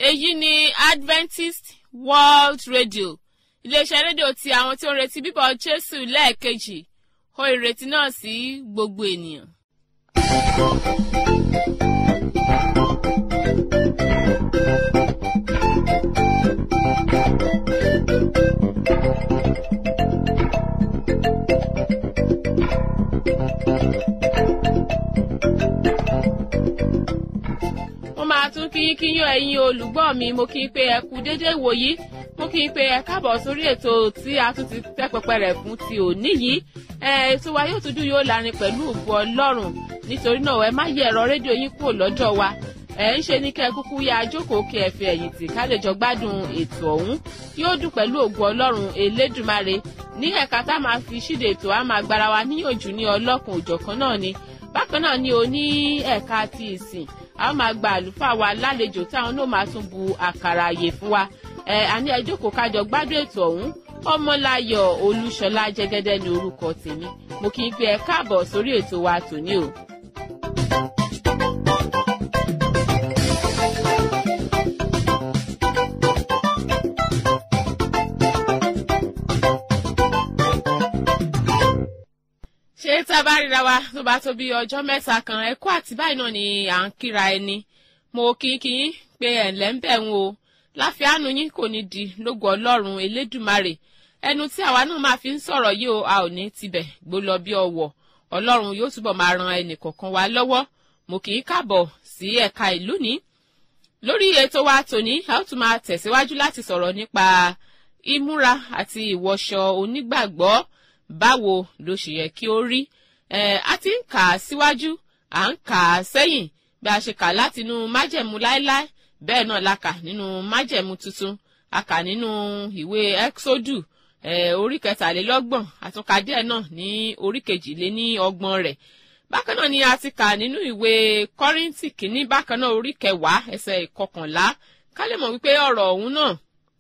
èyí ni adventist world radio iléeṣẹ́ rédíò ti àwọn tí ó ń retí bíbọ̀ jésù lẹ́ẹ̀kejì ó ìrètí náà sí gbogbo ènìyàn. mo máa tún kí kí yán ẹ̀yin olùgbọ́ mi mo kí n pé ẹ kú déédéé wòyí mo kí n pé ẹ káàbọ̀ sórí ètò tí a tún ti tẹ́ pẹpẹ rẹ̀ fún ti òní yìí ètò wa yóò tún dùn yóò lárin pẹ̀lú ògbó ọlọ́run nítorí náà ẹ má yẹ ẹ̀rọ rédíò yín kúrò lọ́jọ́ wa ẹ ń ṣe ní kẹ́ ẹ kúkú yá ajókòó kí ẹ fi ẹ̀yìn tì ká lè jọ gbádùn ètò ọ̀hún yóò dùn pẹ̀lú ògbó ọlọ́run elédùmarè ní ẹ̀ka tá a máa fi ṣíde ètò a máa gbára wa níyànjú ní ọlọ́kùn òjọ̀kan náà ni bákan náà ni o ní ẹ̀ka ti ìsìn a ó máa gba àlùfáà wa lálejò táwọn náà máa tún bu àkàrà àyè fún wa ẹ àní ẹ jókòó kájọ gbádùn ètò ọ̀hún ọmọláyọ̀ olúṣọlá jẹ́gẹ́dẹ́ ní orúkọ tèmi mo kì í pé ẹ káàbọ̀ sórí ètò wa tòní o. ṣé tá a bá ríra wa tó bá tó bí ọjọ́ mẹ́ta kan ẹ̀kọ́ àti báyìí náà ni à ń kíra ẹni mo kí kí yín pé ẹ̀ǹlẹ́ ń bẹ̀ ń o láfíàánú yín kò ní di lógo ọlọ́run elédùmarè ẹnu tí àwa náà máa fi ń sọ̀rọ̀ yìí o a ò ní tibẹ̀ gbó lọ bí ọwọ́ ọlọ́run yóò túbọ̀ máa ran ẹnì kọ̀ọ̀kan wa lọ́wọ́ mo kì í káàbọ̀ sí ẹ̀ka ìlú ní. lórí ètò wa tòní a ó tún máa tẹ̀síwájú láti sọ̀rọ̀ nípa ìmúra àti ìwọṣọ onígbàgbọ́ báwo ló ṣe yẹ kí ó rí ẹ a ti ń kà á síwájú à ń kà á sẹ́yìn bí a ṣe kà látinú májẹ̀mú láéláé bẹ́ẹ̀ náà la kà nínú májẹ̀mú tuntun a kà nínú ìwé ẹ́xódù ẹ̀ orí kẹtàlélọ́gbọ̀n àtúnkà díẹ̀ náà ní orí kejìléní ọgbọ̀n rẹ̀ bákan náà ni a ti kà nínú ìwé kọ́ríntì kìíní bákan náà orí kẹwàá ẹsẹ̀ ìkọkànlá ká lè mọ̀ wípé ọ̀rọ̀ ọ̀hún náà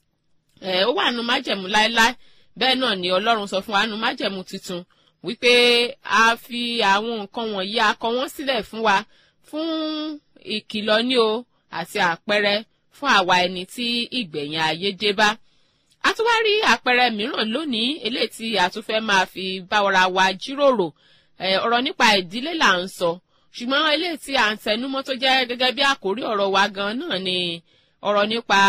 ẹ̀ ó wà nínú májẹ̀mú láéláé bẹ́ẹ̀ náà ni ọlọ́run sọ fún wa nínú májẹ̀mú tuntun wípé a fi àwọn nǹkan wọ̀nyí a kọ wọ́n sílẹ̀ fún wa fún ìkìlọ̀ ní o àti àpẹẹrẹ fún àwa ẹni tí ìgbẹ̀yìn ayé dé bá. a tún wá rí àpẹẹrẹ mìíràn lónìí eléyìí tí a tún fẹ́ máa fi báwara wa jíròrò ọ̀rọ̀ nípa ìdílé là ń sọ ṣùgbọ́n eléyìí tí à ń tẹnumọ́ tó jẹ́ gẹ́gẹ́ bí àkórí ọ̀rọ̀ wa gan náà ni ọ̀rọ̀ nípa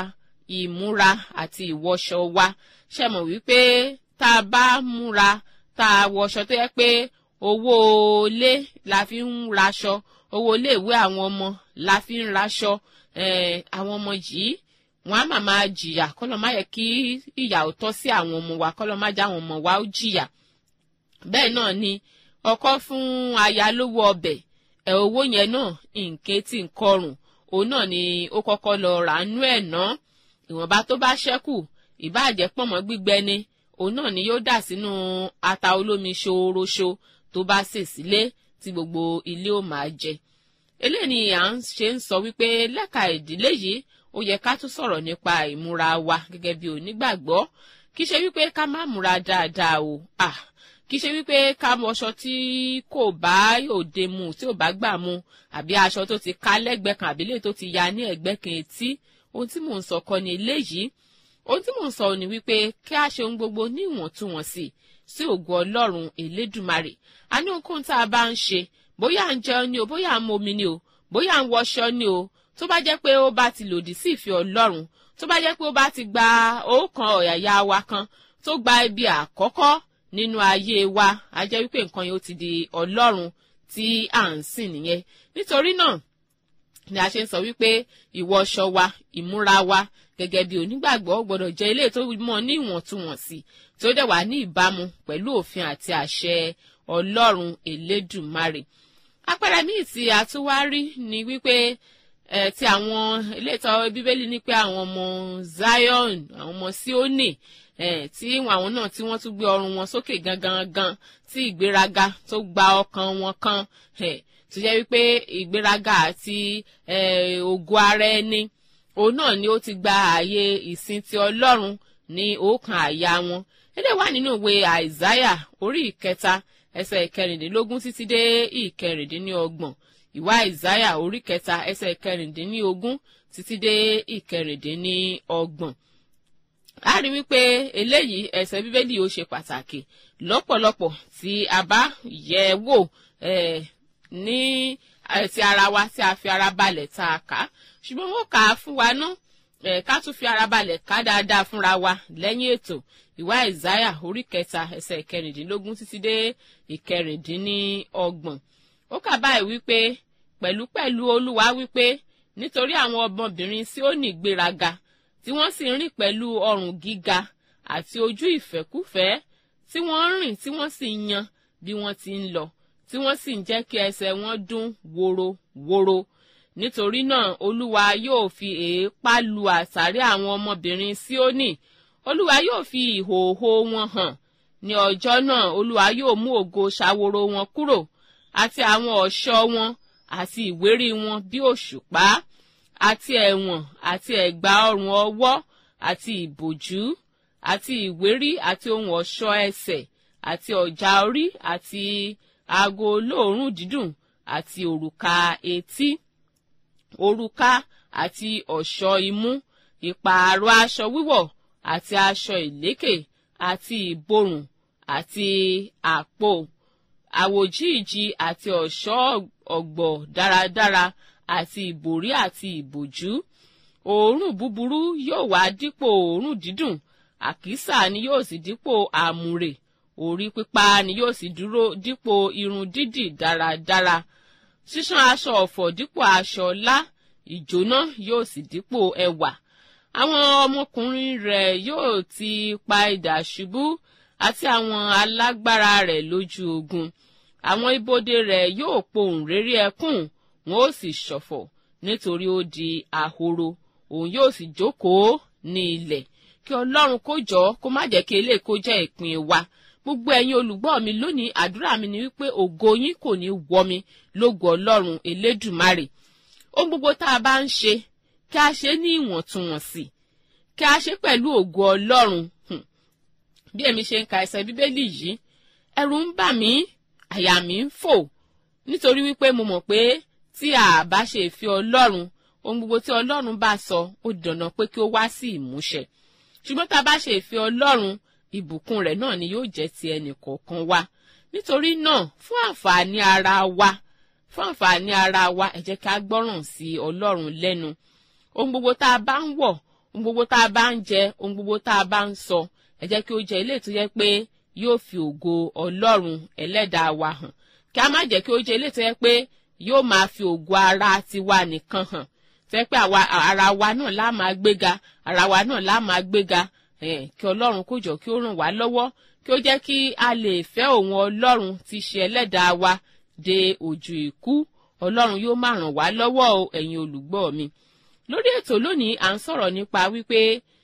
ìmúra àti ìwọṣọ wa ṣe mọ̀ wípé tá a bá múra tá a wọṣọ tó yẹ pé owó ilé la fi ń raṣọ owó iléèwé àwọn ọmọ la fi ń raṣọ àwọn ọmọ yìí wọn á mà máa jìyà kọlọ má yẹ kí ìyà ò tọ́ sí àwọn ọmọ wa kọlọ má já àwọn ọmọ wa ó jìyà bẹ́ẹ̀ náà ni ọkọ fún aya lówó ọbẹ̀ ẹ̀ owó yẹn náà nǹkan tí ń kọrùn òun náà ni ó kọ́kọ́ lọ ràánú ẹ̀ ná ìwọ̀nba tó bá ṣẹ́kù ìbáàjẹ́ pọ̀nmọ́ gbígbẹ ni òun náà ni yóò dà sínú ata olómi ṣooroṣo tó bá sè sílé tí gbogbo ilé ó máa jẹ eléyìí ni à ń ṣe ń sọ wípé lẹ́ka ìdílé yìí ó yẹ ká tún sọ̀rọ̀ nípa ìmúra wa gẹ́gẹ́ bí onígbàgbọ́ kì í ṣe wípé ká má múra dáadáa o ah kì í ṣe wípé ká wọṣọ tí kò bá òde mu tí ò bá gbà mu àbí aṣọ tó ti ká lẹ́gbẹ̀ẹ́ kan àbí lè tó ti ya ní ẹ̀gbẹ́ kan etí ohun tí mò ń sọ kọ́ ni eléyìí ohun tí mò ń sọ ni wípé kí a ṣe ohun gbogbo ní ìwọ̀ntúnwọ̀nsì sí ògo ọlọ́run elédùmarè a ní ohunkóhun tá a bá ń ṣe bóyá à ń jẹun ni o bóyá à ń momi ni o bóyá à ń wọṣọ ni o tó bá jẹ́ pé ó bá ti lòdì sí ìfẹ́ ọlọ́run tó bá jẹ́ pé ó bá ti gba ọ̀kan ọ̀yàyà wa kan tó gba ibi àkọ́kọ́ nínú ayé wa a jẹ́ wípé nǹkan yẹn ó ti di ọlọ́run tí à ń sìn nìyẹn nítorí náà ni a ṣe ń sọ wípé ìwọṣọ wa ìmúra wa gẹ́gẹ́ bí onígbàgbọ́ gbọ́dọ̀ jẹ́ ilé tó mọ́ ní ìwọ̀ntúnwọ̀nsì tó dẹ̀ wà ní ìbámu pẹ̀lú òfin àti àṣẹ ọlọ́run elédùmarè. àpẹẹrẹ míì tí a tún wá rí ni wípé ẹ ti àwọn ilé ìtọ́ bíbélì ní pé àwọn ọmọ zion àwọn ọmọ sioni ẹ tí àwọn náà tí wọ́n tún gbé ọrùn wọn sókè gangan gan tí ìgbéraga tó gba ọkàn wọn kan ẹ tó jẹ́ wípé ìgbéraga àti ògo ara ẹni òun náà ni ó ti gba ààyè ìsìn ti ọlọ́run ní òòkàn àyà wọn ilé wà nínú ìwé àìsáyà orí ìkẹta ẹsẹ̀ ìkẹrìndínlógún títí dé ìkẹrìndínlọ́gbọ̀n ìwà ìsáyà orí kẹta ẹsẹ̀ kẹrìndínlógún títí dé ìkẹrìndínlọ́gbọ̀n a rí wípé eléyìí ẹsẹ̀ bíbélì ó ṣe pàtàkì lọ́pọ̀lọpọ̀ tí a bá yẹ̀ wò ní ti ara wa tí a fi ara balẹ̀ tá a kà á ṣùgbọ́n wọ́n kà á fún wa ná ká tún fi ara balẹ̀ ká dáadáa fúnra wa lẹ́yìn ètò ìwà ìsáyà orí kẹta ẹsẹ̀ ìkẹrìndínlógún títí dé ìkẹrìndínlọ́gbọ̀n ó kà báyìí wípé pẹ̀lúpẹ̀lú olúwa wípé nítorí àwọn ọmọbìnrin sí ó ní ìgbéraga tí wọ́n sì ń rìn pẹ̀lú ọrùn gíga àti ojú ìfẹ́kúfẹ́ tí wọ́n ń rìn tí wọ́n sì ń yan bí wọ́n ti ń lọ tí wọ́n sì ń jẹ́ kí ẹsẹ̀ wọn dún woro-woro nítorí náà olúwa yóò fi èépá lu àsáré àwọn ọmọbìnrin Síónì olúwa yóò fi ìhòòhò wọn hàn ní ọjọ́ náà olúwa yóò mú ògo ṣàwòrò wọn kúrò àti àwọn ọ̀ṣọ́ wọn àti ìwérí wọn bí òṣùpá àti ẹ̀wọ̀n àti ẹ̀gbà ọrùn ọwọ́ àti ìbòjú àti ìwérí àti ohun ọ̀ṣọ́ ẹsẹ̀ àti ọ̀já orí àti aago olóòórùn dídùn àti òrùka etí òrùka àti ọ̀ṣọ́ imú ìpààrọ̀ aṣọ wíwọ̀ àti aṣọ ìlékè àti ìborùn àti àpò àwòjíìji àti ọ̀ṣọ́ ọ̀gbọ̀ dáradára àti ìbòrí àti ìbòjú òórùn búburú yóò wá dípò òórùn dídùn àkísà ni yóò sì dípò àmùrè orí pípa ni yóò sì dúró dípò irun dídì dáradára ṣíṣán aṣọ ọ̀fọ̀ dípò aṣọ ọlá ìjóná yóò sì dípò ẹwà àwọn ọmọkùnrin rẹ̀ yóò ti pa idà ṣubú àti àwọn alágbára rẹ̀ lójú ogun àwọn ibodè rẹ̀ yóò pohùn réré ẹkún wọn ó sì ṣọ̀fọ̀ nítorí ó di ahoro òun yóò sì jókòó ní ilẹ̀ kí ọlọ́run kó jọ kó má jẹ́ kí eléyìí kó jẹ́ ìpín wa gbogbo ẹ̀yin olùgbọ́ mi lónìí àdúrà mi ni wípé ògo yín kò ní wọ mi lógo ọlọ́run elédùmarè ohun gbogbo tá a bá ń ṣe kí a ṣe ní ìwọ̀ntúnwọ̀nsì kí a ṣe pẹ̀lú ògo ọlọ́run bí èmi ṣe ń ka ẹsẹ̀ bíbélì yìí ẹ̀rù ń bà mí àyà mi ń fò nítorí wípé mo mọ̀ pé tí a bá ṣe ìfẹ́ ọlọ́run ohun gbogbo tí ọlọ́run bá sọ ó dandan pé kí ó wá sí ìmúṣẹ ṣùgbọ́n tá a bá ṣe ìfẹ́ ọlọ́run ìbùkún rẹ̀ náà ni yóò jẹ́ ti ẹnì kọ̀ọ̀kan wa nítorí náà fún àǹfààní ara wa fún àǹfààní ara wa ẹ jẹ́ ká gbọ́ràn sí ọlọ́run lẹ́nu ohun gbogbo tá a bá ń wọ̀ ohun gbogbo tá a bá ń jẹ ohun gbogbo tá a bá ń sọ ẹ jẹ́ kí ó jẹ́ ilé tó yẹ pé yóò fi ògo ọlọ́run ẹlẹ́dàá wa hàn kí a má jẹ́ kí ó jẹ́ ilé tó yẹ pé yóò máa fi ògo ara tiwa nìkan hàn tó yẹ pé ara wa náà lá máa gbéga ara wa náà lá máa gbéga kí ọlọ́run kó jọ kí ó ràn wá lọ́wọ́ kí ó jẹ́ kí a lè fẹ́ òun ọlọ́run ti ṣe ẹlẹ́dàá wa de ojú ikú ọlọ́run yóò máa ràn wá lọ́wọ́ o ẹ̀yin olùgbọ́ mi lórí ètò lónìí à ń sọ̀rọ̀ nípa wípé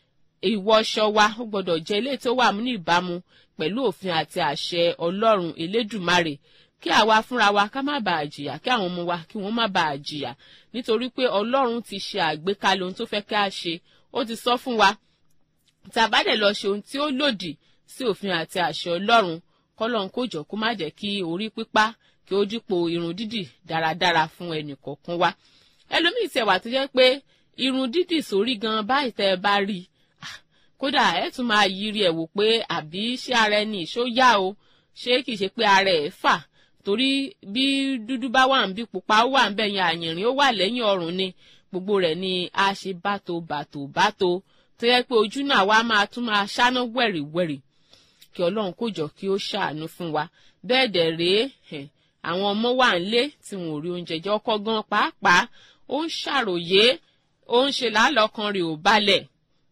ìwọṣọ wa ó gbọ́dọ̀ jẹ́ ilé tó wà ní ìbámu pẹ̀lú òfin àti àṣẹ ọlọ́run elédùmarè kí àwa fúnra wa ká má bàa jìyà kí àwọn ọmọ wa kí wọ́n má bàa jìyà nítorí pé ọlọ́run ti ṣe àgbékalẹ̀ ohun tó fẹ́ ká ṣe ó ti sọ fún wa tá a bá dẹ̀ lọ ṣe ohun tí ó lòdì sí òfin àti àṣẹ ọlọ́run kọ́lọ́n kó jọ kó má jẹ́ kí orí pípá kí ó dípò irun dídì dáradára fún ẹnì kọ̀ọ̀kan wa ẹlòmíì tẹ̀ wà tó jẹ́ pé irun dídì sórí gan báyìí tẹ́ ẹ bá rí i kódà ẹ tún máa yiri ẹ̀ wò pé àbí ṣé ara ẹni ìṣó yá o ṣé kìí ṣe pé ara ẹ̀ fà torí bí dúdú bá wà ń bí pupa ó wà ń bẹ̀ yẹn àyìnrín ó wà lẹ́yìn ọrùn ni gbogbo rẹ̀ ni a ṣe báto bàtò báto tó yẹ pé ojú náà wá máa tún máa ṣáná wẹ̀rìwẹ̀rì kí ọlọ́run kó jọ kí ó ṣàánú fún wa bẹ́ẹ̀ dẹ̀ rèé àwọn ọmọ wà ń lé tí wọn ò rí oúnjẹ jẹ ọkọ gan pàápàá ó ń ṣàròyé ó ń ṣe làálọ́kan rẹ̀ ò balẹ̀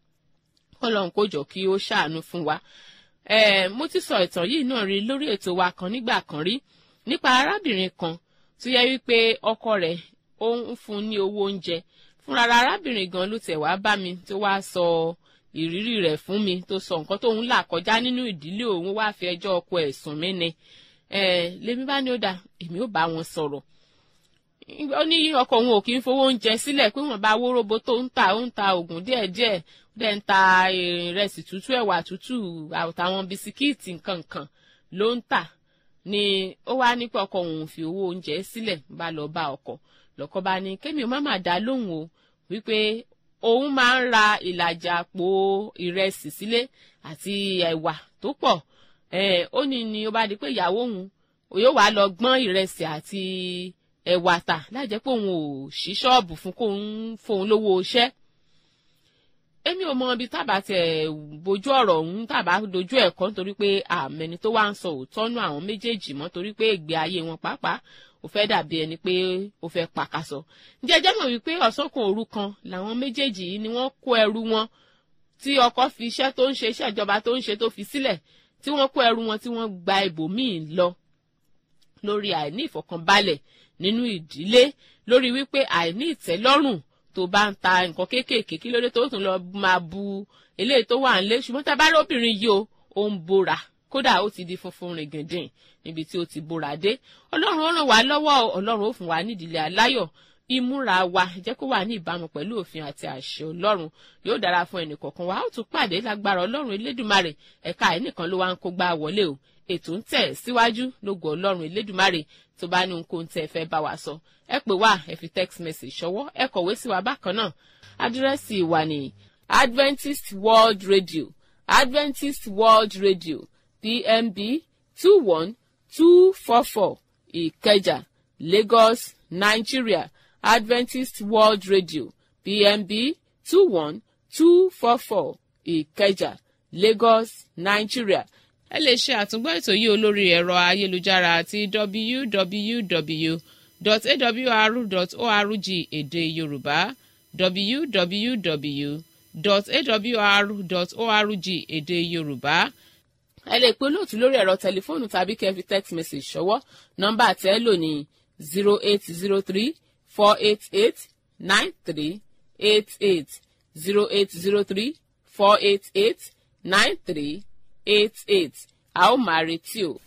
ọlọ́run kó jọ kí ó ṣàánú fún wa mo ti sọ ìtàn yìí náà rí lórí ètò wa kan nígbà kan rí nípa arábìnrin kan tó yẹ wípé ọkọ rẹ̀ ó ń fún ní owó oúnjẹ fúnra arábìnrin gan ló tẹ̀ wá bá mi tó wá sọ ìrírí rẹ̀ fún mi tó sọ nǹkan tóun là kọjá nínú ìdílé òun wá fi ẹjọ́ ọkọ ẹ̀ sùn mí ni lèmi bá ní ó dà èmi ò bá wọn sọ̀rọ̀ ó ní ọkọ òun ò kì í fowó oúnjẹ sílẹ̀ pé wọ́n bá wóróbo tó ń ta ó ń ta oògùn díẹ̀díẹ̀ dẹ̀ ń ta ìrẹsì tútù ẹ̀wà tútù àtàwọn bisikíìtì nkankan ló ń tà ni ó wá ní pé ọkọ òun fi owó oúnjẹ sílẹ̀ bá lọ bá ọkọ lọkọ bá ní kémi ò má má dá lóhùn o wípé òun máa ń ra ìlàjà àpò ìrẹsì sílé àti ẹ̀wà tó pọ̀ ó ní ni ó bá di pé ìyàwó òun yóò wá lọ gbọ́n ìrẹsì àti ẹ̀wà tà láì jẹ́ pé òun ò ṣí ṣọ́ọ̀bù fún kóun fóun lówó iṣẹ́ èmi ò mọ ibi tábà tẹ bójú ọ̀rọ̀ ọ̀hún tábà dojú ẹ̀kọ́ nítorí pé àmẹni tó wá ń sọ òótọ́ nú àwọn méjèèjì mọ́ torí pé ìgbé ayé wọn pàápàá ó fẹ́ dàbí ẹni pé ó fẹ́ pàkàsọ. ǹjẹ́ jẹ́ mọ̀ wípé ọ̀sọ́kùn òru kan làwọn méjèèjì yìí ni wọ́n kó ẹrù wọn tí ọkọ fi iṣẹ́ tó ń ṣe iṣẹ́ ìjọba tó ń ṣe tó fi sílẹ̀ tí wọ́n kó ẹrù wọn tí wọ́n gba ibòmíì lọ lórí àìní ìfọ̀kànbalẹ̀ nínú ìdílé lórí wípé àìní ìtẹ́lọ́rùn tó bá ń ta nǹkan kéékèèké kí lóde tó tún lọ máa bu eléyìí tó wà nílé ṣùgbọ́n tá a bá rí obìnrin yìí o ó ń bora kódà ó ti di funfun rìngìndìn níbi tí ó ti bora dé ọlọ́run ó ràn wá lọ́wọ́ ọlọ́run ó fún wa nídìílé aláyọ̀ ìmúra wa jẹ́ kó wà ní ìbámu pẹ̀lú òfin àti àṣẹ ọlọ́run yóò dára fún ẹnì kọ̀ọ̀kan wa ó tún pàdé lágbára ọlọ́run elédùmarè ẹ̀ka ẹnìkan ló wá ń kó gbá wọlé o ètò ń tẹ̀ síwájú lógo ọlọ́run elédùmarè tó bá ní nǹkan tẹ́ ẹ fẹ́ bá wa sọ ẹ pè wá ẹ fi text message ṣọwọ́ ẹ kọ̀wé sí wa bákan náà àdírẹ́sì wa ní adventist world radio adventist world radio pmb two one two four four ìkẹjà lagos nigeria adventist world radio pmb two one two four four ìkẹjà lagos nigeria ẹ lè ṣe àtúngbọ́ ètò yìí olórí ẹ̀rọ ayélujára àti www.awr.org èdè yorùbá www.awr.org èdè yorùbá ẹ lè pe olóòtú lórí ẹ̀rọ tẹlifóònù tàbí kẹ́ fi text message ṣọwọ́ nọ́mbà tẹ́ lò ní zero eight zero three four eight eight nine three eight eight zero eight zero three four eight eight nine three eight eight a ó máa retí o.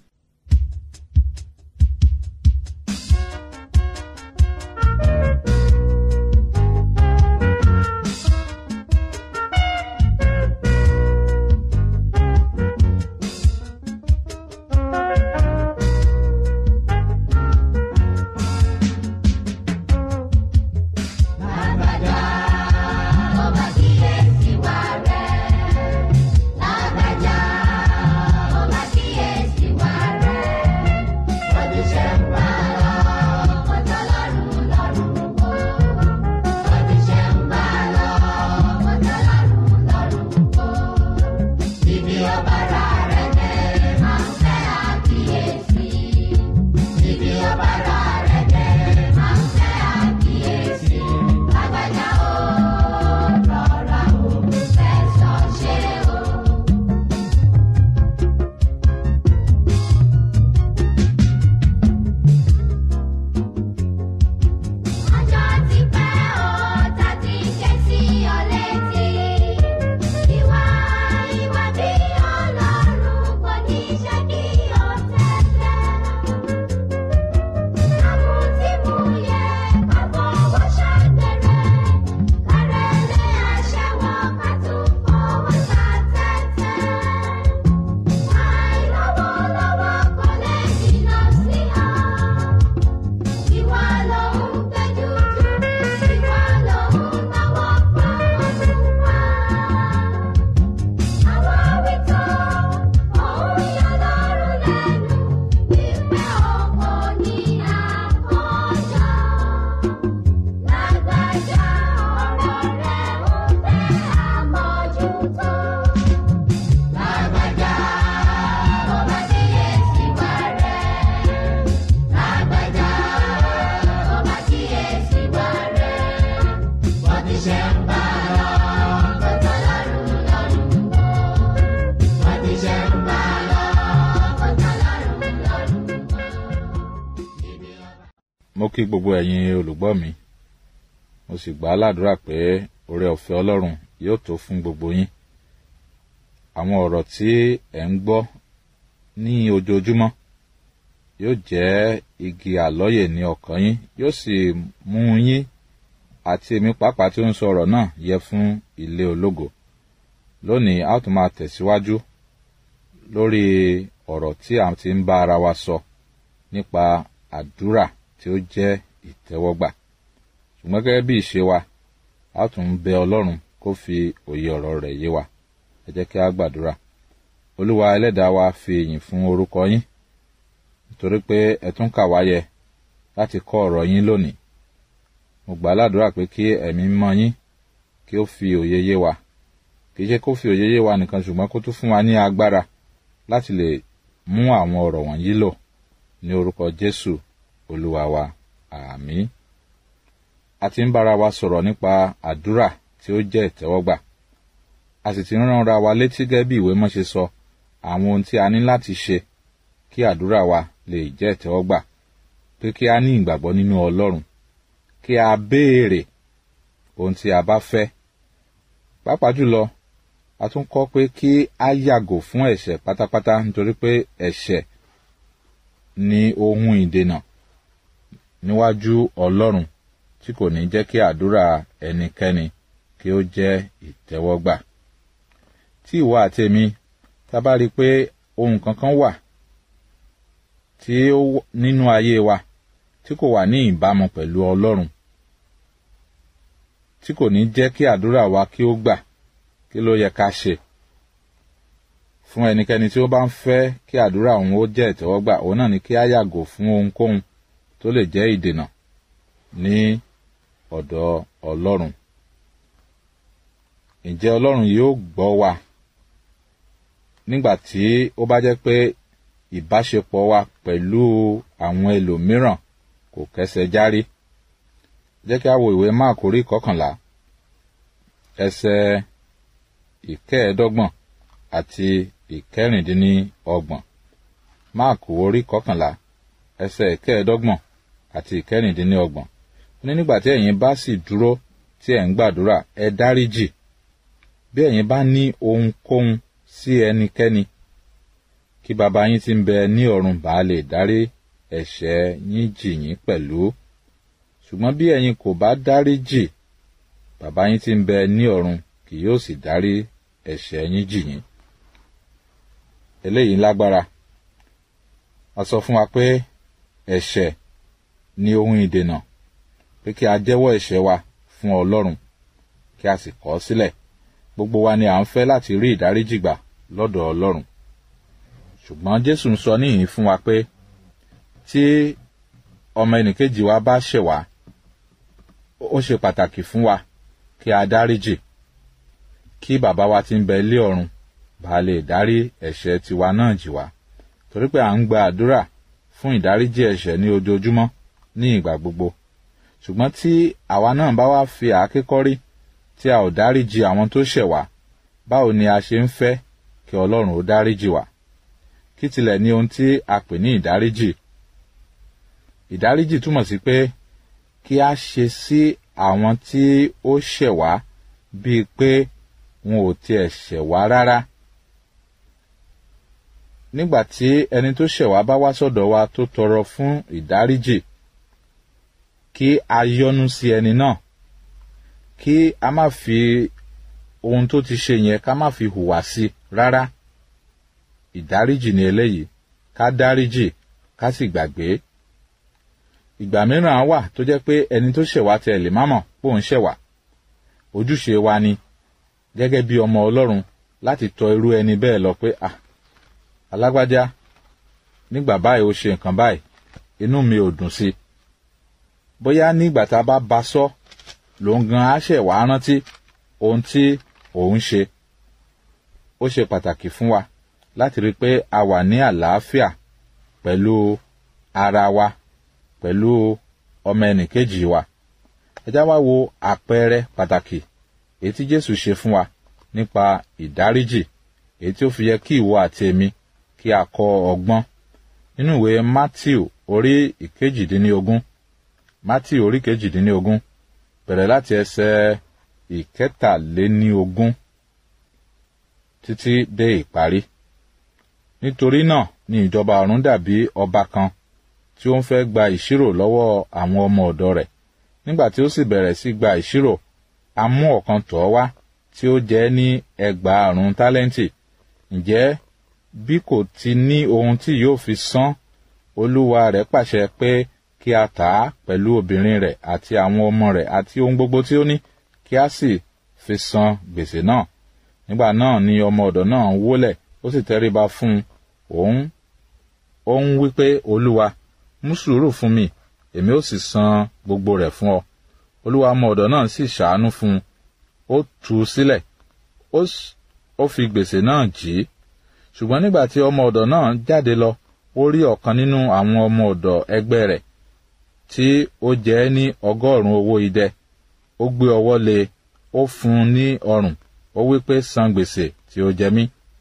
Lágbájá, ọba kíyèsí wa rẹ̀. Lágbájá, ọba kíyèsí wa rẹ̀. Bọ́dí ṣe ń bá lọ, kọjá lọ́rùn lọ́rùn kó. Bọ́dí ṣe ń bá lọ, kọjá lọ́rùn lọ́rùn kó. Ibi ọba ra rẹ̀ dé, máa ń fẹ́ àkíyèsí. Ibi ọba ra rẹ̀ dé, máa ń fẹ́ àkíyèsí. Lágbájá o, rọra o, fẹ̀sọ̀ ṣe o. Ọjọ́ ti pẹ́ o, ta ti ké sí ọ létí. Ìwà ìwà bí Ọlọ́run kò ní ṣe kí o tẹ́tẹ́. Àmútímúyẹ àfọwọ́ ṣàgbèrè. Kárẹ́lẹ́ aṣẹ́wó ká tún fọwọ́ ta tẹ́tẹ́. Àìlọ́wọ́lọ́wọ́ kò lè jìnnà sí ọ. Ìwà lòun gbẹ́jú jù, ìwà lòun náwó fọwọ́ tún wá. Àwọn wíjọ òun yọ lọ́rùn lẹ́nu, wípé ọkọ ní àkọ́jọ. Lágbájá ọ̀rọ̀ rẹ̀ ó fẹ́ àmójútó. Lágbájá ọba kíyèsí wa rẹ̀. Lágbájá ọba kíyèsí wa rẹ̀. Wọ́n ti ṣe ń bá lọ, kọjá lọ́rùn lọ́rùn kó. Wọ́n ti ṣe ń bá lọ, kọjá lọ́rùn lọ́rùn kó. Ibi ọba. mo kí gbogbo ẹ̀yin olùgbọ́ mi mo sì gbà á ládùúrà pé oore ọ̀fẹ́ ọlọ́run yóò tó fún gbogbo yín àwọn ọ̀rọ̀ tí ẹ̀ ń gbọ́ ní ojoojúmọ́ yóò jẹ́ igi àlọ́yè ní ọkàn yín yóò sì mú yín àti èmi pàápàá tí ó ń sọ ọ̀rọ̀ náà yẹ fún ilé ológo lónìí a ó tún máa tẹ̀síwájú lórí ọ̀rọ̀ tí a ti ń bá ara wa sọ nípa àdúrà tí ó jẹ́ ìtẹ́wọ́gbà ṣùgbọ́n gẹ́gẹ́ bí ìṣe wa a ó tún bẹ ọlọ́run kó fi òye ọ̀rọ̀ rẹ̀ yé wa ẹ jẹ́ kí a gbàdúrà olúwa ẹlẹ́dàá wa fi ìyìn fún orúkọ yín nítorí pé ẹ tún kà wá yẹ láti kọ́ ọ̀rọ̀ yín lónìí mo gbà á ládùúrà pé kí ẹ̀mí mọ́ yín kí ó fi òye yé wa kì í ṣe kó fi òye yé wa nìkan ṣùgbọ́n kó tún fún wa ní agbára láti lè mú àwọn ọ̀rọ̀ wọ̀nyí lò ní orúkọ jésù olúwa wa àmín a ti ń bára wa sọ̀rọ̀ nípa àdúrà tí ó jẹ́ ìtẹ́wọ́gbà a sì ti ń ránra wa létí gẹ́gẹ́ bí ìwé mọ́ ṣe sọ àwọn ohun tí a ní láti ṣe kí àdúrà wa lè jẹ́ ìtẹ́wọ́gbà pé kí a ní ìgbàgbọ́ nínú ọlọ́run kí a béèrè ohun tí a bá fẹ́ pàápàá jùlọ a tún kọ́ pé kí a yàgò fún ẹ̀ṣẹ̀ pátápátá nítorí pé ẹ̀ṣẹ̀ ni ohun ìdènà níwájú ọlọ́run tí kò ní jẹ́ kí àdúrà ẹnikẹ́ni kí ó jẹ́ ìtẹ́wọ́gbà tí ìwọ àti èmi tá bá rí i pé ohun kankan wà tí ó nínú ayé wa tí kò wà ní ìbámu pẹ̀lú ọlọ́run tí kò ní jẹ́ kí àdúrà wa kí ó gbà kí ló yẹ ká ṣe fún ẹnikẹ́ni tí ó bá ń fẹ́ kí àdúrà òun ó jẹ́ ìtẹ́wọ́gbà òun náà ni kí á yàgò fún ohunkóhun tó lè jẹ́ ìdènà ní ọ̀dọ̀ ọlọ́run ǹjẹ́ ọlọ́run yóò gbọ́ wa nígbà tí ó bá jẹ́ pé ìbáṣepọ̀ wa pẹ̀lú àwọn ẹlòmíràn kò kẹsẹ̀ járí jẹ́ kí a wo ìwé máàkù orí kọkànlá ẹsẹ̀ ìkẹẹ̀ẹ́dọ́gbọ̀n àti ìkẹrìndínlọ́gbọ̀n máàkù orí kọkànlá ẹsẹ̀ ìkẹẹ̀ẹ́dọ́gbọ̀n àti ìkẹrìndínlọ́gbọ̀n ó ní nígbà tí ẹ̀yin bá sì dúró tí ẹ̀ ń gbàdúrà ẹ dáríjì bí ẹ̀yin bá ní ohunkóhun sí ẹnikẹ́ni kí baba yín tí ń bẹ ní ọ̀run bá lè dárí ẹ̀ṣẹ̀ yín jì yín pẹ̀lú ṣùgbọ́n bí ẹ̀yin kò bá dáríjì baba yín tí ń bẹ ní ọ̀run kì yóò sì dárí ẹ̀ṣẹ̀ yín jì yín eléyìí lágbára a sọ fún wa pé ẹ̀ṣẹ̀ ni ohun ìdènà pé kí a jẹ́wọ́ ẹ̀ṣẹ̀ wa fún ọlọ́run kí a sì kọ̀ ọ́ sílẹ̀ gbogbo wa ni à ń fẹ́ láti rí ìdáríjì gbà lọ́dọ̀ ọlọ́run ṣùgbọ́n jésù ń sọ níhìn fún wa pé tí ọmọ ẹnìkejì wa bá ṣẹ̀ wá ó ṣe pàtàkì fún wa kí a dáríjì kí bàbá wa tí ń bẹ ilé ọ̀run bá lè dárí ẹ̀ṣẹ̀ tiwa náà jì wá torí pé à ń gba àdúrà fún ìdáríjì ẹ̀ṣẹ̀ ní ojoojúmọ́ ní ìgbà gbogbo ṣùgbọ́n tí àwa náà bá wá fi àáké kọ́rí tí a ò dáríjì àwọn tó ṣẹ̀ wá báwo ni a ṣe ń fẹ́ kí ọlọ́run ó dáríjì wá kí tilẹ̀ ní ohun tí a pè ní ìdáríjì ìdáríjì túmọ̀ sí pé kí a ṣe sí àwọn tí ó ṣẹ̀ wá bíi pé wọn ò tiẹ̀ ṣẹ̀ wá rárá nígbà tí ẹni tó ṣẹ̀ wá bá wá sọ̀dọ̀ wa tó tọrọ fún ìdáríjì kí a yọ́nú sí ẹni náà kí a má fi ohun tó ti ṣe yẹn ká má fi hùwà sí rárá ìdáríjì ni eléyìí ká dáríjì ká sì gbàgbé ìgbà mìíràn á wà tó jẹ́ pé ẹni tó ṣẹ̀ wá tẹ lè má mọ̀ pé òun ṣẹ̀ wá ojúṣe wa ni gẹ́gẹ́ bí ọmọ ọlọ́run láti tọ irú ẹni bẹ́ẹ̀ lọ pé à alágbájá nígbà báyìí ó ṣe nǹkan báyìí inú mi ò dùn sí i bóyá nígbà tá a bá ba sọ lòun gan á ṣẹ̀ wá rántí ohun tí òun ṣe ó ṣe pàtàkì fún wa láti rí i pé a wà ní àlàáfíà pẹ̀lú ara wa pẹ̀lú ọmọ ẹnìkejì wa ẹ já wá wo àpẹẹrẹ pàtàkì èyí tí jésù ṣe fún wa nípa ìdáríjì èyí tí ó fi yẹ kí ìwọ àti èmi kí a kọ́ ọgbọ́n nínú ìwé matthew orí ìkejìdínlógún matthew orí kejìdínlógún bẹ̀rẹ̀ láti ẹsẹ̀ ìkẹtàléníogún títí dé ìparí nítorí náà ni ìjọba ọ̀run dàbí ọba kan tí ó ń fẹ́ gba ìṣirò lọ́wọ́ àwọn ọmọ ọ̀dọ̀ rẹ̀ nígbà tí ó sì bẹ̀rẹ̀ sí gba ìṣirò a mú ọ̀kan tọ̀ ọ́ wá tí ó jẹ́ ní ẹgbàárún tálẹ́ǹtì ǹjẹ́ bí kò ti ní ohun tí yóò fi san olúwa rẹ̀ pàṣẹ pé kí a tà á pẹ̀lú obìnrin rẹ̀ àti àwọn ọmọ rẹ̀ àti ohun gbogbo tí ó ní kí a sì fi san gbèsè náà nígbà náà ni ọmọ ọ̀dọ̀ náà wólẹ̀ ó sì tẹríba fún un òun ó ń wí pé olúwa mú sùúrù fún mi èmi ó sì san gbogbo rẹ̀ fún ọ olúwa ọmọ ọ̀dọ̀ náà sì ṣàánú fún un ó tú u sílẹ̀ ó fi gbèsè náà jì í ṣùgbọ́n nígbà tí ọmọ ọ̀dọ̀ náà jáde lọ ó rí ọ̀kan nínú àwọn ọmọ ọ̀dọ̀ ẹgbẹ́ rẹ̀ tí ó jẹ́ ní ọgọ́rùn-ún owó idẹ ó gbé ọwọ́ lé ó fún un ní ọrùn ó wí pé san gbèsè tí ó jẹ mí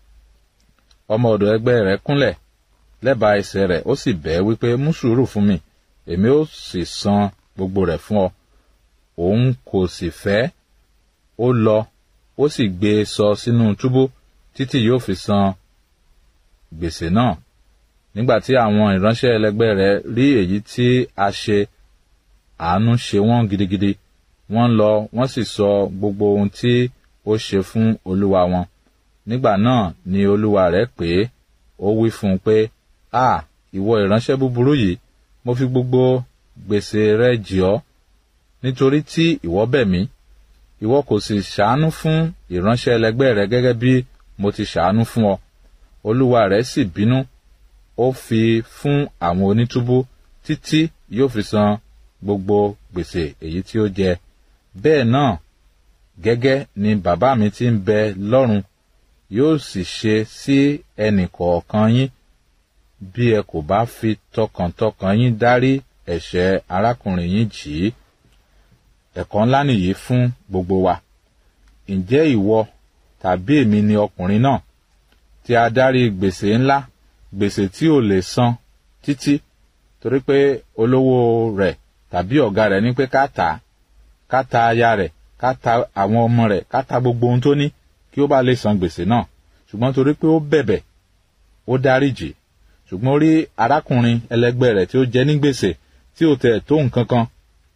ọmọ ọ̀dọ̀ ẹgbẹ́ rẹ̀ kúnlẹ̀ lẹ́bàá ẹsẹ̀ rẹ̀ ó sì bẹ́ẹ̀ wípé mú sùúrù fún mi èmi ó sì san gbogbo rẹ̀ fún ọ òun kò sì fẹ́ ó lọ ó sì gbé e sọ sínú túbú títí yóò fi san gbèsè náà nígbà tí àwọn ìránṣẹ́ ẹlẹgbẹ́ rẹ̀ rí èyí tí a ṣe àánú ṣe wọ́n gidigidi wọ́n lọ wọ́n sì sọ gbogbo ohun tí ó ṣe fún olúwa wọn nígbà náà ni olúwa rẹ̀ pè é ó wí fún un pé a ìwọ ìránṣẹ́ búburú yìí mo fi gbogbo gbèsè rẹ jì ọ́ nítorí tí ìwọ bẹ̀ mí ìwọ kò sì ṣàánú fún ìránṣẹ́ ẹlẹgbẹ́ rẹ gẹ́gẹ́ bí mo ti ṣàánú fún ọ olúwa rẹ̀ sì bínú ó fi fún àwọn onítúbú títí yóò fi san gbogbo gbèsè èyí tí ó jẹ bẹ́ẹ̀ náà gẹ́gẹ́ ni bàbá mi tí ń bẹ lọ́run yóò sì ṣe sí ẹnì kọ̀ọ̀kan yín bí ẹ kò bá fi tọkàntọkàn yín dárí ẹ̀ṣẹ̀ arákùnrin yín jì í ẹ̀kọ́ ńlá nìyí fún gbogbo wa ǹjẹ́ ìwọ tàbí èmi ni ọkùnrin náà tí a dárí gbèsè ńlá gbèsè tí ò lè san títí torí pé olówó rẹ̀ tàbí ọ̀gá rẹ̀ ní pé ká tà á ká ta aya rẹ̀ ká ta àwọn ọmọ rẹ̀ ká ta gbogbo ohun tó ní kí ó bá lè san gbèsè náà ṣùgbọ́n torí pé ó bẹ̀bẹ̀ ó dáríjì ṣùgbọ́n ó rí arákùnrin ẹlẹgbẹ́ rẹ̀ tí ó jẹ ní gbèsè tí ò tẹ̀ tó nǹkan kan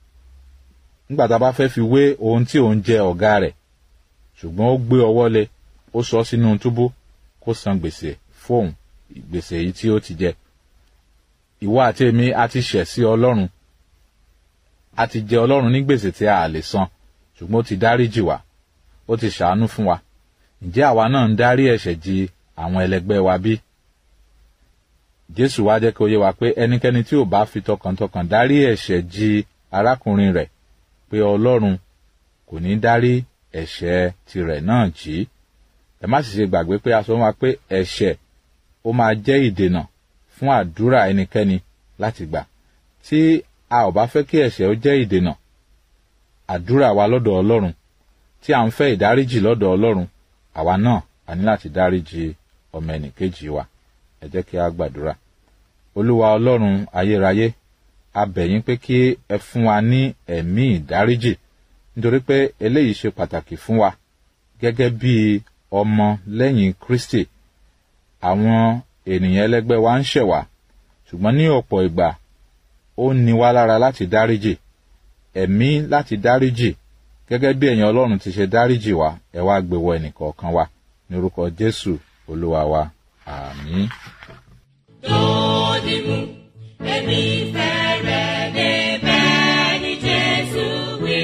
nígbà tá a bá fẹ́ fi wé ohun tí òun jẹ ọ̀gá rẹ̀ ṣùgbọ́n ó gbé ọwọ́ lé ó sọ sínú túbú kó san gbèsè fóun gbèsè yìí tí ó ti jẹ ìwọ àti èmi a ti ṣẹ̀ sí ọlọ́run a ti jẹ ọlọ́run ní gbèsè tí a lè san ṣùgbọ́n ó ti dáríjì wá ó ti ṣàánú fún wa ǹjẹ́ àwa náà ń dárí ẹ̀ṣẹ̀ jì àwọn ẹlẹgbẹ́ wa bí? jésù wá jẹ́ kí ó yé wa pé ẹnikẹ́ni tí ò bá fi tọkàntọkàn dárí ẹ̀ṣẹ̀ jì arákùnrin rẹ̀ pé ọlọ́run kò ní dárí ẹ̀ṣẹ̀ tirẹ̀ náà jì í ẹ má sì ṣe gbàgbé pé a sọ wá pé ẹ̀ṣẹ̀ ó máa jẹ́ ìdènà fún àdúrà ẹnikẹ́ni láti gbà tí a ò bá fẹ́ kí ẹ̀ṣẹ̀ ó jẹ́ ìdènà àdúrà wa lọ́dọ̀ ọlọ́run tí à ń fẹ́ ìdáríjì lọ́dọ̀ ọlọ́run àwa náà a ní láti dáríjì ọmọ ẹnìkejì wa ẹ jẹ́ kí a gbàdúrà olúwa ọlọ́run ayérayé a bẹ̀ yín pé kí ẹ fún wa ní ẹ̀mí ìdáríjì nítorí pé eléyìí ṣe pàtàkì fún wa gẹ́gẹ́ bí ọmọ lẹ́yìn kristi àwọn ènìyàn ẹlẹ́gbẹ́ wa ń ṣẹ̀ wá ṣùgbọ́n ní ọ̀pọ̀ ìgbà ó ní wá lára láti dáríjì ẹ̀mí láti dáríjì gẹ́gẹ́ bí ẹ̀yin ọlọ́run ti ṣe dáríjì wá ẹ wá gbé wọ ẹnìkọ̀ọ̀kan wa ní orúkọ jésù olúwa wa àmín. Dòdìmú, èmi fẹ́rẹ̀ débẹ̀ ní Jésù wí.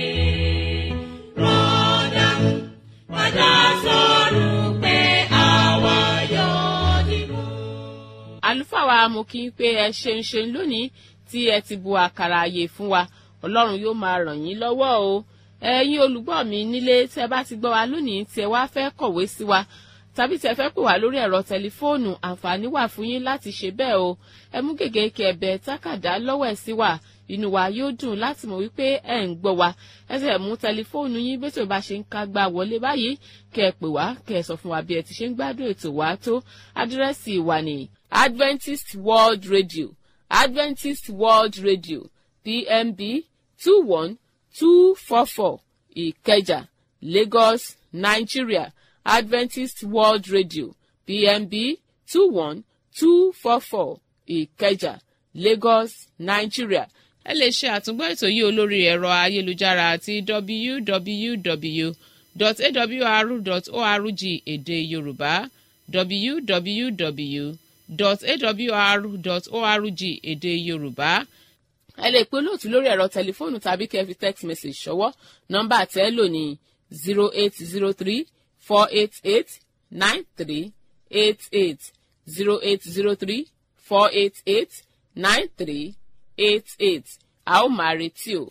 Rọ́dàmú, padà sọ̀rọ̀ pé àwa yóò dìmú. àlùfáà wa mo kí n pé ẹ ṣeun ṣeun lónìí tí ẹ ti bu àkàrà àyè fún wa ọlọ́run yóò máa ràn yín lọ́wọ́ o ẹ̀yin olùgbọ́ mi nílé tí ẹ bá ti gbọ́ wa lónìí tí ẹ wá fẹ́ kọ̀wé sí wa tàbí tí ẹ fẹ́ pè wá lórí ẹ̀rọ tẹlifóònù àǹfààní wà fún yín láti ṣe bẹ́ẹ̀ o ẹ mú gègé kí ẹ bẹ tákàdá lọ́wọ́ ẹ̀ sí wa inú wa yóò dùn láti mọ̀ wípé ẹ̀ ń gbọ́ wa ẹ sì mú tẹlifóònù yín bí tí o bá ṣe ń ká gbá wọlé báyìí kẹ ẹ pè wá kẹ ẹ sọ fún wa bí ẹ ti ṣe ń gbádùn ètò wa tó àdírẹ́sì wa ní Adventist World Radio Adventist World Radio PMB two one two four four Ìkẹjà Lagos Nigeria Adventist World Radio PMB two one two four four Ìkẹjà Lagos Nigeria. ẹ lè ṣe àtúngbọ́ ètò yìí olórí ẹ̀rọ ayélujára àti www.awr.org èdè Yorùbá www.awr.org èdè yorùbá ẹ lè pe olóòtú lórí ẹ̀rọ tẹlifóònù tàbí kẹ́ ẹ fi text message ṣọwọ́ nọ́mbà tẹ́ lò ní zero eight zero three four eight eight nine three eight eight zero eight zero three four eight eight nine three eight eight a ó máa retí o.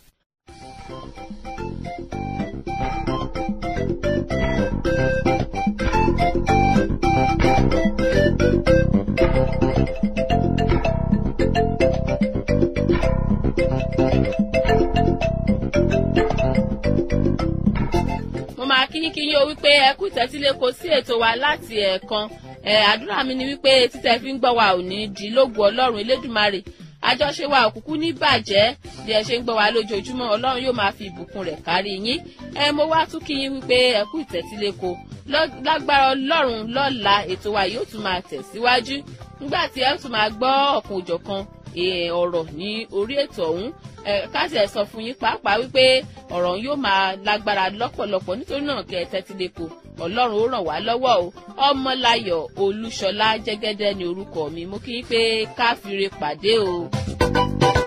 mo máa kí kí yín o wípé ẹ kú ìtẹ́tílé kò sí ètò wa láti ẹ̀ẹ̀kan ẹ̀ àdúrà mi ni wípé títẹ̀ fi ń gbọ́ wa ò ní di lógo ọlọ́run elédùmarè àjọṣe wa òkùnkù ní bàjẹ́ bí ẹ ṣe ń gbọ́ wa lójoojúmọ́ ọlọ́run yóò máa fi ìbùkún rẹ̀ kárí yín ẹ mo wá tún kí yín wípé ẹ kú ìtẹ́tílé kò lágbára ọlọ́run lọ́la ètò wa yóò tún máa tẹ̀síwájú nígbà tí ẹ tún máa gbọ́ ọ̀kan òjọ̀kan ọ̀rọ̀ ní orí ètò ọ̀hún káṣí ẹ̀ sọ fún yín pàápàá wípé ọ̀rọ̀ yóò máa lágbára lọ́pọ̀lọpọ̀ nítorí náà kẹ́ ẹ tẹ́tí lè kó ọlọ́run ó ràn wá lọ́wọ́ o ọmọláyọ̀ olúṣọlá jẹ́gẹ́dẹ́ ni orúkọ mi mo kí yín pé káfíńre pàdé o.